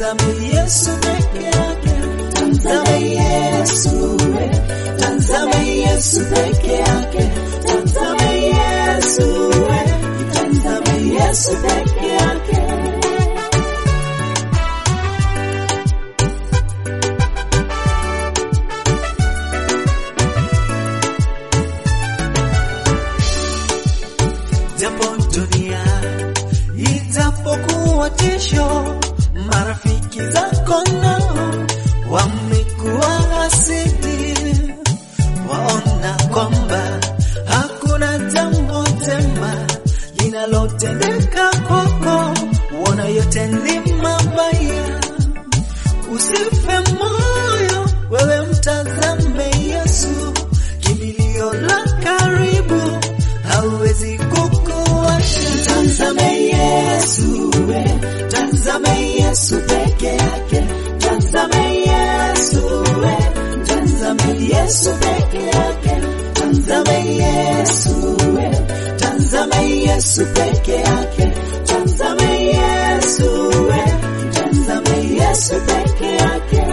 Tazame Yesu peke yake, tazame Yesu, we. tazame Yesu peke yake, tazame Yesu, we. tazame Yesu peke yake. japo dunia itapokuwa tisho, marafiki zako nao wamekuwa asidi, waona kwamba hakuna jambo jema linalotendeka kwako, wona yote ni mabaya. Usife moyo, wewe mtazame Yesu, kimbilio la karibu, hauwezi kukuacha. Tazame Yesu, we, tazame Yesu peke yake, tazame Yesu, we, tazame Yesu peke yake, tazame Yesu, we, tazame Yesu peke yake, tazame Yesu, we, tazame Yesu peke yake.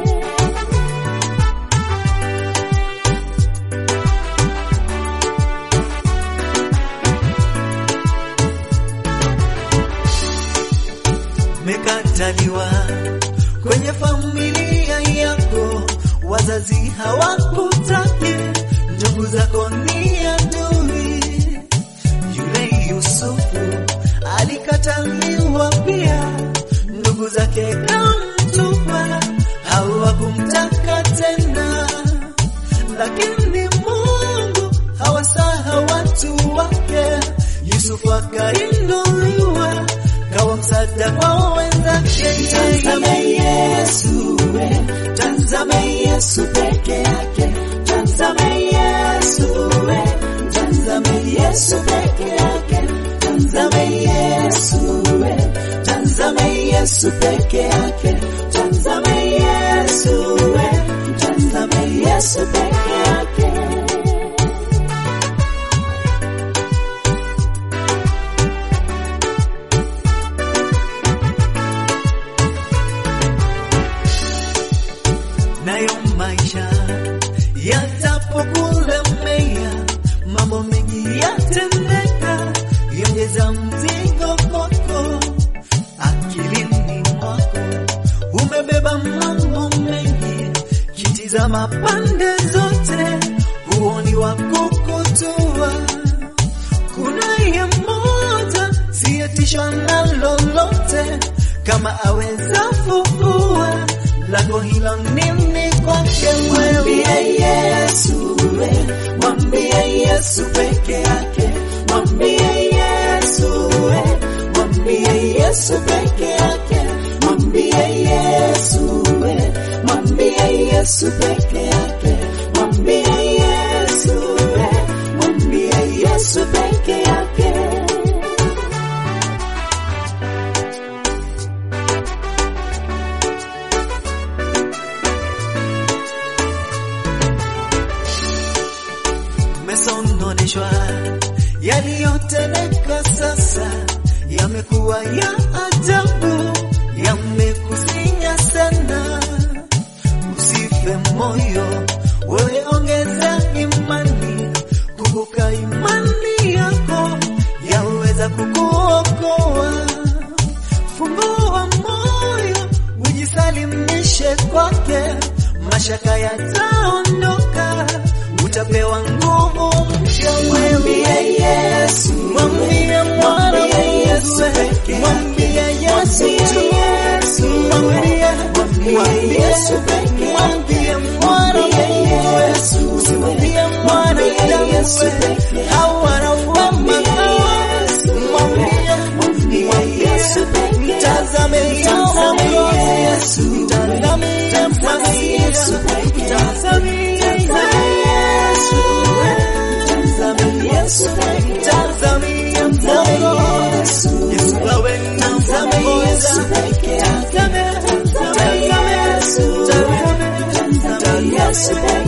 Umekataliwa kwenye familia yako, wazazi hawakutaki, ndugu zako ni adui. Yule Yusufu alikataliwa pia, ndugu zake kamtupa, hawakumtaka tena, lakini Mungu hawasahau watu wake. Yusufu akainuliwa kawa msaada kwa wenzake. Tazame Yesu, we, tazame Yesu peke yake, tazame Yesu, we, tazame Yesu peke yake, tazame Yesu, we, tazame Yesu peke yake, tazame Yesu, we, tazame Yesu peke yake. nayo maisha yatapokulemea, mambo mengi yatendeka, yongeza mzigo kwako, akilini mwako umebeba mambo mengi, kitizama pande zote, huoni wa kukutua. Kunaye mmoja siyetishwa na lolote, kama aweza fufua lango hilo nini kwake mwambie Yesu, we, mwambie Yesu peke yake, mwambie Yesu, we, mwambie Yesu peke yake, mwambie Yesu, we, mwambie Yesu peke yake, mwambie Yesu, we, mwambie Yesu peke yake. umesononeshwa, yaliyotendeka sasa yamekuwa ya ajabu, yamekusinya sana. Usife moyo, wewe ongeza imani, kumbuka imani yako yaweza kukuokoa. Fungua moyo, ujisalimishe kwake, mashaka yataondoka, utapewa nguvu mpya. Mwambie Yesu, mwambie mwana wa Yesu, mwambie Yesu tu, mwambie mwambie Yesu pekee, mwambie mwana wa Yesu, usimwambie mwanadamu hawana wema, mwambie mwambie Yesu pekee, mtazame mtazame Yesu, mtazame mtazame Yesu pekee, mtazame Yesu, mtazame Yesu pekee, mtazame mtazame Yesu, Yesu awe na mtazame Yesu pekee, mtazame mtazame Yesu, mtazame mtazame Yesu pekee